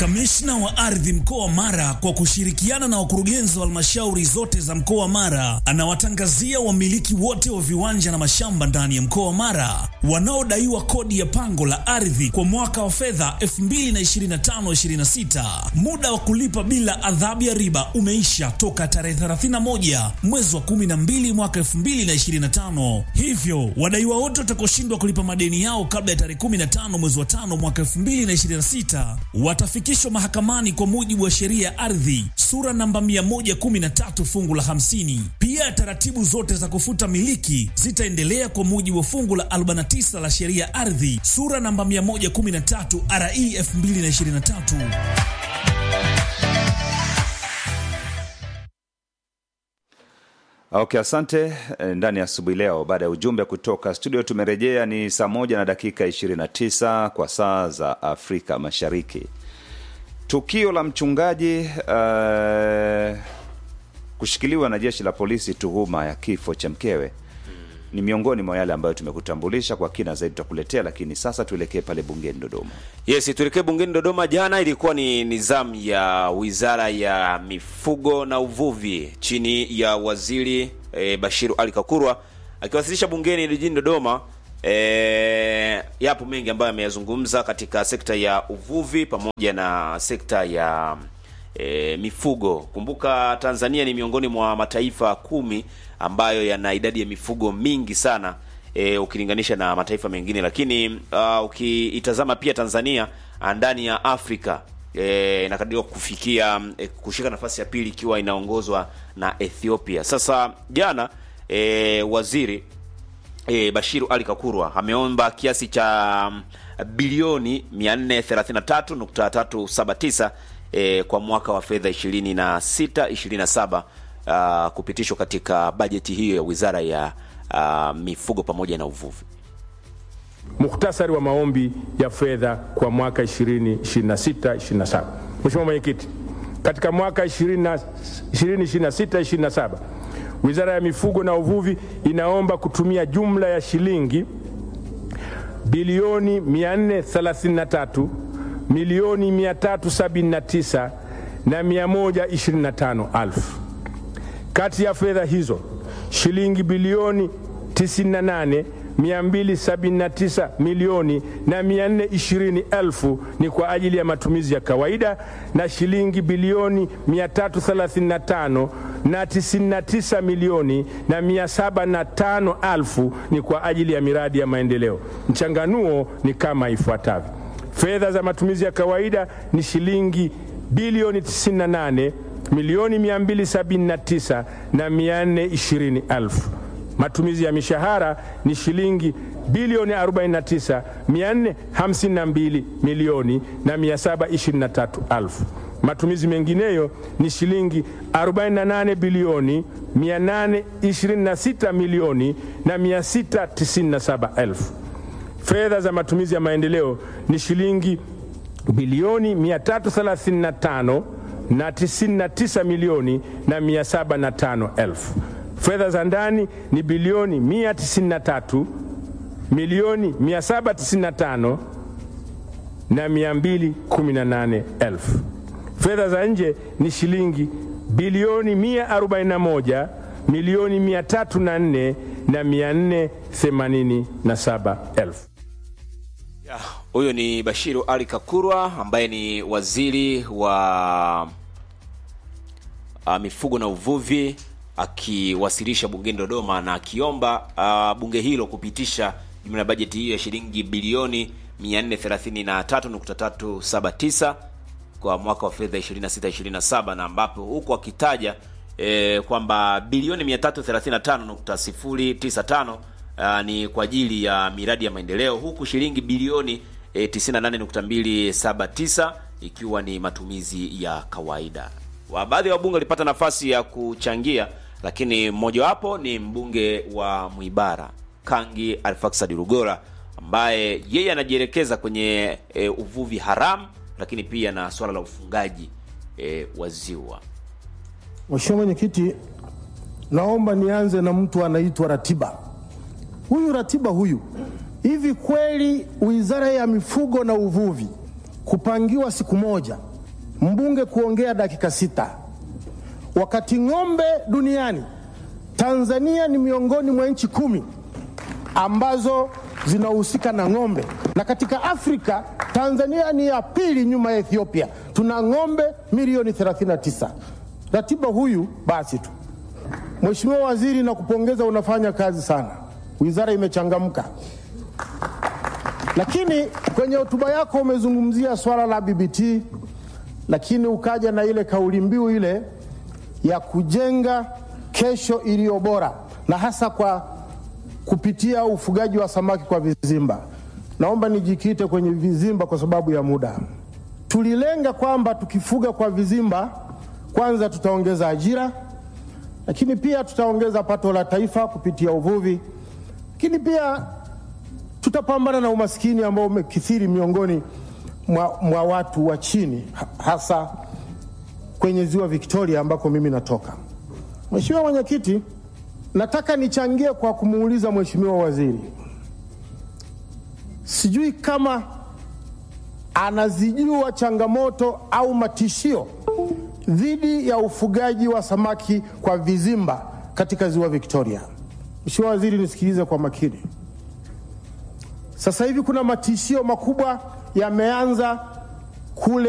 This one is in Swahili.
Kamishna wa ardhi mkoa wa Mara kwa kushirikiana na wakurugenzi wa halmashauri zote za mkoa wa Mara anawatangazia wamiliki wote wa viwanja na mashamba ndani ya mkoa wa Mara wanaodaiwa kodi ya pango la ardhi kwa mwaka wa fedha 2025/26. Muda wa kulipa bila adhabu ya riba umeisha toka tarehe 31 mwezi wa 12 mwaka 2025. Hivyo wadaiwa wote watakaoshindwa kulipa madeni yao kabla ya tarehe 15 mwezi wa 5 mwaka 2026 watafikishwa mahakamani kwa mujibu wa sheria ya ardhi sura namba 113 fungu la 50. Pia taratibu zote za kufuta miliki zitaendelea kwa mujibu wa fungu la 49 la sheria ya ardhi sura namba 113 RE 2023. Okay, asante. Ndani ya asubuhi leo, baada ya ujumbe kutoka studio, tumerejea. Ni saa moja na dakika 29 kwa saa za Afrika Mashariki. Tukio la mchungaji uh, kushikiliwa na jeshi la polisi tuhuma ya kifo cha mkewe ni miongoni mwa yale ambayo tumekutambulisha kwa kina zaidi, tutakuletea. Lakini sasa tuelekee pale bungeni Dodoma. Yes, tuelekee bungeni Dodoma. Jana ilikuwa ni nizamu ya wizara ya mifugo na uvuvi chini ya waziri e, Bashiru Ali Kakurwa akiwasilisha bungeni jijini Dodoma. E, yapo mengi ambayo ameyazungumza katika sekta ya uvuvi pamoja na sekta ya e, mifugo. Kumbuka Tanzania ni miongoni mwa mataifa kumi ambayo yana idadi ya mifugo mingi sana e, ukilinganisha na mataifa mengine, lakini uh, ukiitazama pia Tanzania ndani ya Afrika e, inakadiriwa kufikia e, kushika nafasi ya pili ikiwa inaongozwa na Ethiopia. Sasa jana e, waziri e, Bashiru Ali Kakurwa ameomba kiasi cha bilioni 433.379 e, kwa mwaka wa fedha 26 27 uh, kupitishwa katika bajeti hiyo ya wizara ya uh, mifugo pamoja na uvuvi. Muhtasari wa maombi ya fedha kwa mwaka 2026 27. Mheshimiwa Mwenyekiti, katika mwaka 2026 27 Wizara ya Mifugo na Uvuvi inaomba kutumia jumla ya shilingi bilioni 433 milioni 379 na 125 alfu. Kati ya fedha hizo shilingi bilioni 98 279 milioni na 420 elfu ni kwa ajili ya matumizi ya kawaida na shilingi bilioni 335 na 99 milioni na 705 elfu ni kwa ajili ya miradi ya maendeleo. Mchanganuo ni kama ifuatavyo: fedha za matumizi ya kawaida ni shilingi bilioni 98 milioni 279 na 420 elfu. Matumizi ya mishahara ni shilingi bilioni 49 452 milioni na 723 elfu. Matumizi mengineyo ni shilingi 48 bilioni 826 milioni na 697 elfu. Fedha za matumizi ya maendeleo ni shilingi bilioni 335 na 99 milioni na 705 elfu. Fedha za ndani ni bilioni 193 milioni 795 na 218 elfu. Fedha za nje ni shilingi bilioni 141 milioni 304 na 487 elfu. Huyo ni Bashiru Ali Kakurwa ambaye ni waziri wa uh, mifugo na uvuvi akiwasilisha bungeni Dodoma na akiomba uh, bunge hilo kupitisha jumla ya bajeti hiyo ya shilingi bilioni 433.379 kwa mwaka wa fedha 26 27, na ambapo huku akitaja eh, kwamba bilioni 335.095 uh, ni kwa ajili ya miradi ya maendeleo huku shilingi bilioni eh, 98.279 ikiwa ni matumizi ya kawaida. Wa baadhi ya wabunge walipata nafasi ya kuchangia, lakini mmojawapo ni mbunge wa Mwibara Kangi Alfaksad Rugora ambaye yeye anajielekeza kwenye e, uvuvi haramu, lakini pia na swala la ufungaji e, wa ziwa. Mheshimiwa Mwenyekiti, naomba nianze na mtu anaitwa Ratiba. Huyu Ratiba huyu, hivi kweli Wizara ya Mifugo na Uvuvi kupangiwa siku moja mbunge kuongea dakika sita, wakati ng'ombe duniani Tanzania ni miongoni mwa nchi kumi ambazo zinahusika na ng'ombe, na katika Afrika Tanzania ni ya pili nyuma ya Ethiopia. Tuna ng'ombe milioni 39. Ratiba huyu basi tu. Mheshimiwa Waziri, na kupongeza, unafanya kazi sana, wizara imechangamka. Lakini kwenye hotuba yako umezungumzia swala la BBT, lakini ukaja na ile kauli mbiu ile ya kujenga kesho iliyo bora na hasa kwa kupitia ufugaji wa samaki kwa vizimba. Naomba nijikite kwenye vizimba kwa sababu ya muda. Tulilenga kwamba tukifuga kwa vizimba, kwanza tutaongeza ajira, lakini pia tutaongeza pato la taifa kupitia uvuvi, lakini pia tutapambana na umaskini ambao umekithiri miongoni mwa, mwa watu wa chini, hasa kwenye ziwa Victoria ambako mimi natoka. Mheshimiwa Mwenyekiti, nataka nichangie kwa kumuuliza Mheshimiwa Waziri, sijui kama anazijua changamoto au matishio dhidi ya ufugaji wa samaki kwa vizimba katika ziwa Victoria. Mheshimiwa Waziri, nisikilize kwa makini. Sasa hivi kuna matishio makubwa yameanza kule